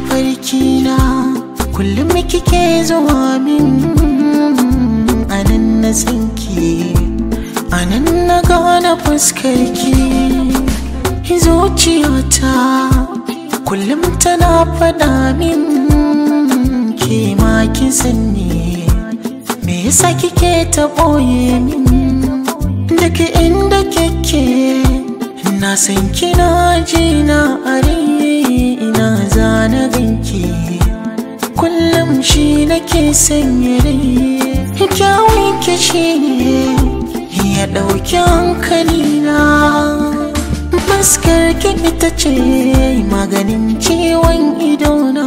mafarki na kullum kike zuwa min anan na sanki anan na gane fuskarki zuciyata kullum tana faɗa min ke ma kin sanni me yasa kike ta ɓoye min daga inda kike na san kina ji na are ina zana ganki kullum shi nake sanya rai kyawun ki shi ne ya ɗauki hankali na fuskar ki ita ce maganin ciwon idona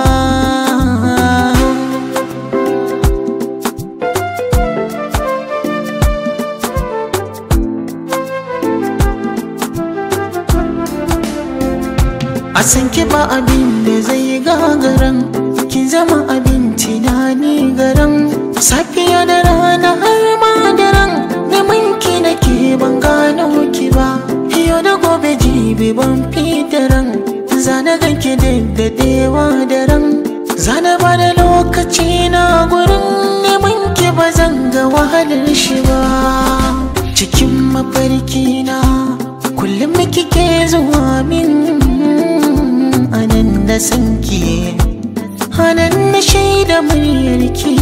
a san ki ba abin da zai gagaran kin zama abin tunani garan safiya da rana har ma daren neman ki nake ban gano ki ba yau da gobe jibi ban fitaran zana ganki daddadewa daren zana ba da lokaci na gurin neman ki ba zan ga wahalar shi ba cikin mafarki na kullum kike zuwa min anan da sanki anan na shaida muryarki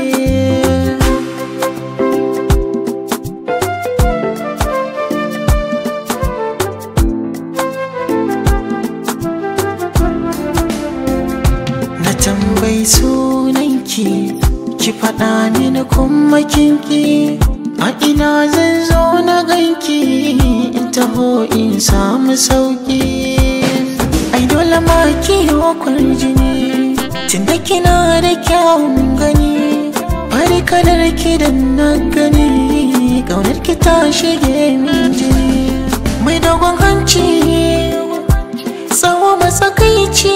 na tambayi sunanki ki faɗa mini kuma kinki a ina zan zo na ganki in taho in samu sauki ai dole ma kiyo kwarjini tunda kina da kyawun gani bari kalar ki da na gani ƙaunar ki ta shige min jini mai dogon hanci tsawo matsakaici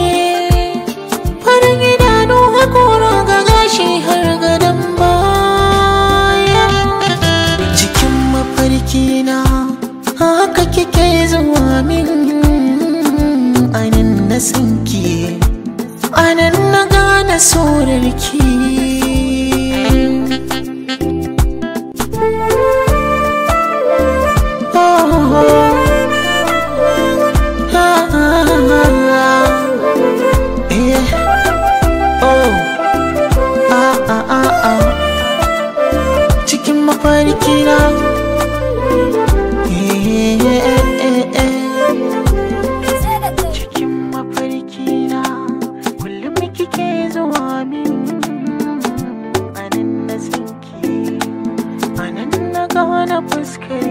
farin idanu hakora ga gashi har gadon baya cikin mafarki na haka kike zuwa min anan na sanki anan na gane sorarki cikin mafarki na cikin mafarki na kullum kike zuwa min anan na sanki anan na gane fuskar